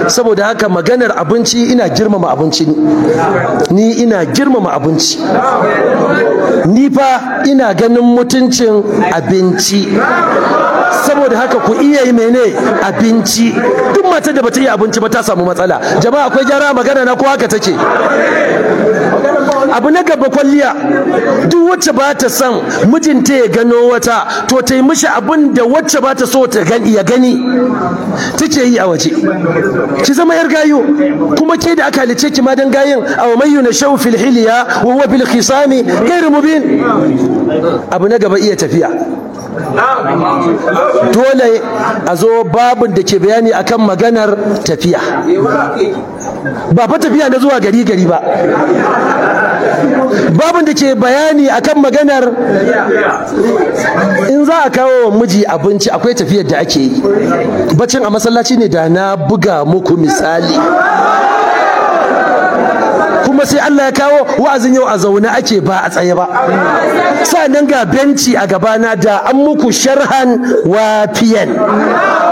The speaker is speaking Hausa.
saboda haka maganar abinci ina girmama abinci ni ina girmama abinci ni fa ina ganin mutuncin abinci saboda haka ku iya yi mene abinci duk matar da bata yi abinci ba ta samu matsala jama'a akwai gyara magana na ko haka take abu na gaba kwalliya duk wacce ba ta son mijinta ya gano wata to ta yi mishi abin da wacce ba ta so ta gani ya gani take yi a waje ki zama yar gayo kuma ke da aka halice ki ma dan gayin aw may yunashu fil hilya wa huwa bil khisami ghairu mubin abu na gaba iya tafiya dole a zo babin da ke bayani akan maganar tafiya ba fa tafiya na zuwa gari gari ba babin da ke bayani akan maganar in za a kawo wa miji abinci akwai tafiyar da ake yi bacin a masallaci ne da na buga muku misali kuma sai Allah ya kawo wa'azin yau a zaune ake ba a tsaye ba nan ga benci a gabana da an muku sharhan wafiyan